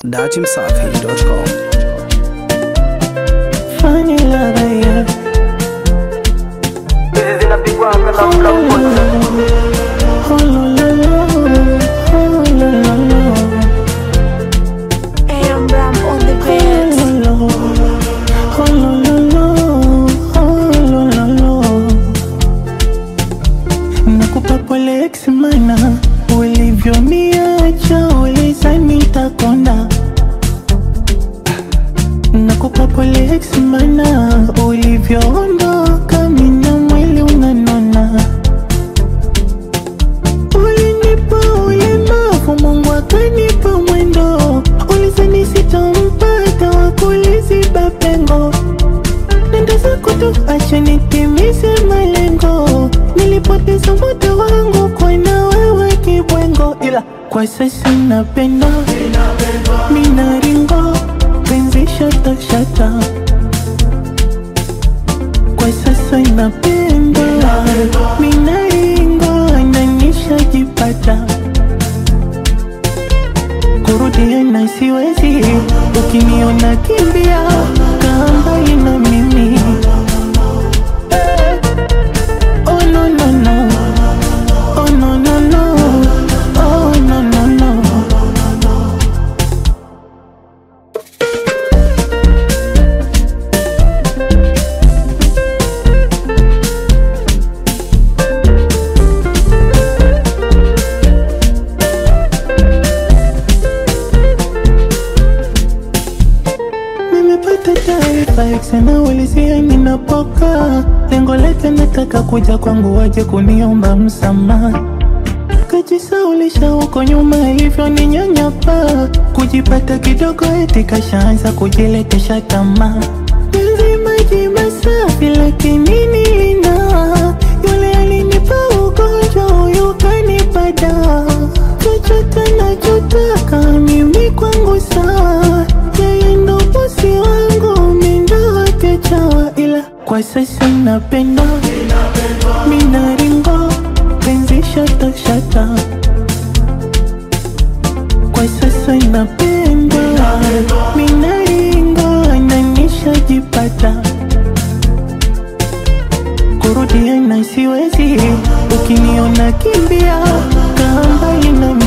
dachimsafi.com. Funny love, yeah. hizi zinapigwa na mla mmoja Oh, lo, lo, lo. Oh, lo, lo, lo. AM Ram on the Oh, beat. lo, lo. Oh, lo, lo, lo. Oh, lo, lo, lo. Nakupa pole ex mana ulivyoniacha ulizani nitakonda Nakupa pole ex mana ulivyoondoka mina mwili unanona Ulinipa ulemavu Mungu akanipa mwendo ulizani sitampata wakuliziba pengo nenda zako tu acha nitimize malengo nilipoteza muda wangu kwa na wewe kibwengo ila kwa sasa napenda minaringo penzi shata shata kwa sasa napenda minaringo nanishajipata kurudia na siwezi ukiniona kimbia kaa mbali na mimi Oh no no no Oh no no no Oh no no no Nimepata taarifa eksena ulizia ninapoka lengo lake nataka kuja kwangu waje kuniomba msamaha kajisaulisha huko nyuma ilivyo ni nyanyapa kujipata kidogo eti kashaanza kujiletesha tamaa penzi maji masafi lakini nina yule alinipa ugonjwa huyu kanipa dawa chochote nachotaka mimi kwangu sawa yeye ndo bosi wangu mindo wake chawa ila kwa sasa napenda minaringo penzi shata shata kwa sasa napenda minaringo nanishajipata kurudia na siwezi ukiniona kimbia kaa mbali na